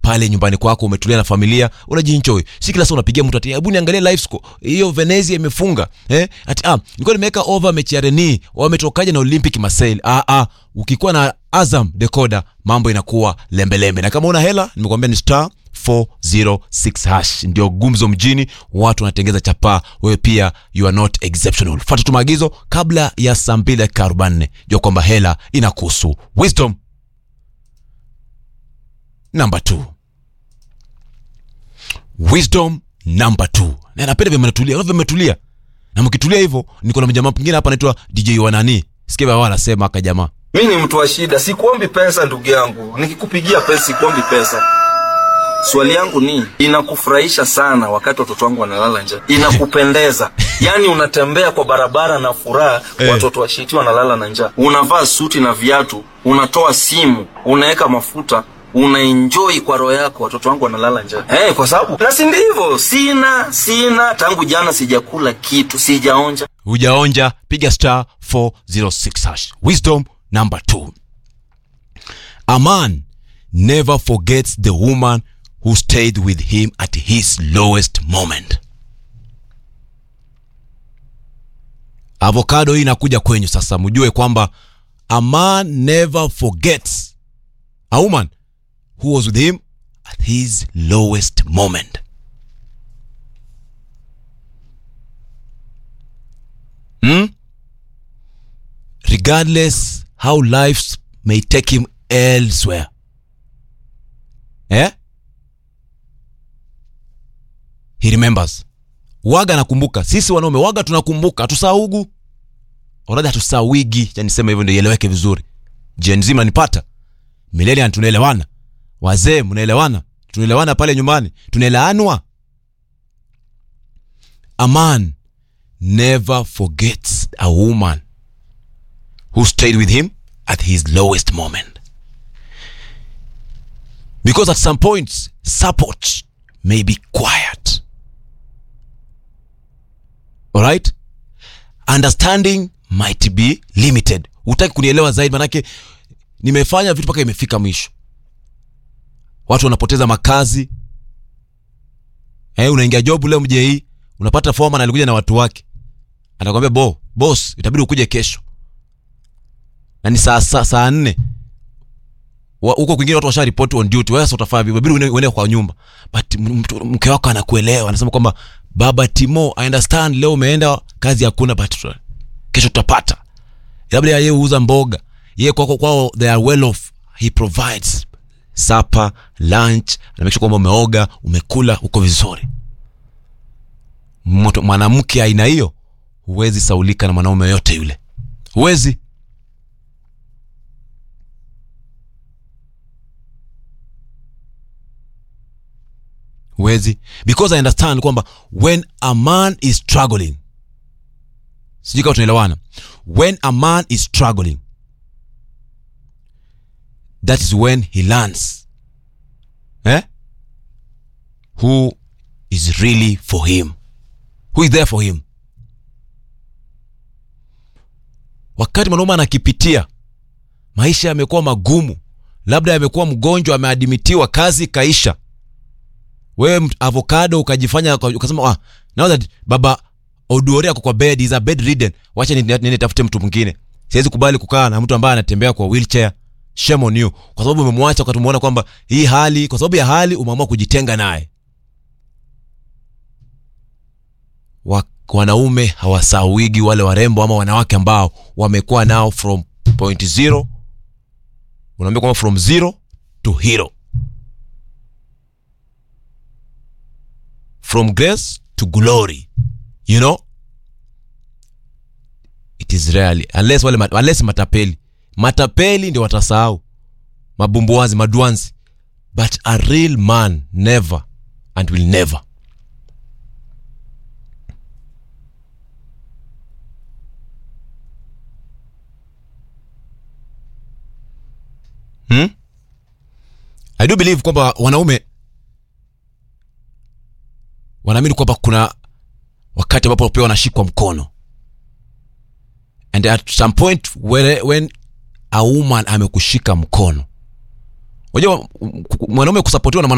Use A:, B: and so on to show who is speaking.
A: pale nyumbani kwako umetulia na familia unajienjoy si kila saa unapigia mtu ati hebu niangalie live score hiyo Venezia imefunga eh ati ah nilikuwa nimeweka over mechi ya Reni wametokaje na Olympic Marseille ah ah ukikuwa na Azam decoder mambo inakuwa lembelembe na kama una hela nimekuambia ni star 406 hash ndio gumzo mjini watu wanatengeza chapaa wewe pia you are not exceptional fuata tu maagizo kabla ya saa mbili dakika 44 jua kwamba hela inakuhusu wisdom number two wisdom number two na napenda vile mnatulia vile mmetulia na mkitulia hivyo niko na mjamaa mwingine hapa anaitwa DJ wanani sikia wao anasema aka jamaa
B: mi ni mtu wa shida sikuombi pesa ndugu yangu nikikupigia pesa sikuombi pesa swali yangu ni inakufurahisha sana wakati watoto wangu wanalala njaa inakupendeza yaani unatembea kwa barabara na furaha
A: Eh.
B: watoto washiti wanalala na njaa unavaa suti na viatu unatoa simu unaweka mafuta unaenjoi kwa roho yako watoto wangu wanalala njaa hey, kwa sababu na si ndivyo sina sina tangu jana sijakula kitu sijaonja
A: hujaonja piga star 406 hash wisdom number two a man never forgets the woman who stayed with him at his lowest moment avocado hii inakuja kwenyu sasa mjue kwamba a man never forgets a woman who was with him at his lowest moment hmm? regardless how lives may take him elsewhere eh? he remembers waga anakumbuka sisi wanaume waga tunakumbuka hatusaugu oradhi hatusawigi cha niseme hivyo ndio ieleweke vizuri je nzima nipata milenian tunaelewana wazee mnaelewana tunaelewana pale nyumbani tunaeleanwa a man never forgets a woman who stayed with him at his lowest moment. Because at some points, support may be quiet. Alright? Understanding might be limited. Hutaki kunielewa zaidi, manake nimefanya vitu mpaka imefika mwisho. Watu wanapoteza makazi. Eh, unaingia job leo mje hii, unapata foreman alikuja na watu wake. Anakwambia bo, boss, itabidi ukuje kesho na ni saa saa, saa nne Wa- huko kwingine watu washa report on duty wewe sasa utafanya vipi inabidi uende- uende kwa nyumba but m- mtu- mke wako anakuelewa anasema kwamba baba Timo I understand leo umeenda kazi hakuna but tuta- kesho tutapata labda yeye huuza mboga yeye kwako kwao they are well off he provides supper lunch na make sure kwamba umeoga umekula uko vizuri Mtu- mwanamke aina hiyo huwezi saulika na mwanaume yote yule huwezi huwezi because i understand kwamba when a man is struggling sijui kama tunaelewana when a man is struggling that is when he learns eh? who is really for him who is there for him wakati mwanaume anakipitia maisha yamekuwa magumu labda yamekuwa mgonjwa ameadimitiwa kazi ikaisha wewe mt- avocado ukajifanya uka- ukasema ah, now that baba oduore ako kwa bed is a bed ridden wacha ni- niende tafute mtu mwingine siwezi kubali kukaa na mtu ambaye anatembea kwa wheelchair shame on you kwa sababu umemwacha wakati umeona kwamba hii hali kwa sababu ya hali umeamua kujitenga naye Wa- wanaume hawasawigi wale warembo ama wanawake ambao wamekuwa nao from point zero unaambia kwamba from zero to hero from grace to glory you know it is rarely unless wale ma- unless matapeli matapeli ndio watasahau mabumbuazi maduanzi but a real man never and will never hmm? i do believe kwamba wanaume wanaamini kwamba kuna wakati ambapo pia wanashikwa mkono and at some point where, when a woman amekushika mkono unajua m- m- mwanaume kusapotiwa na mwana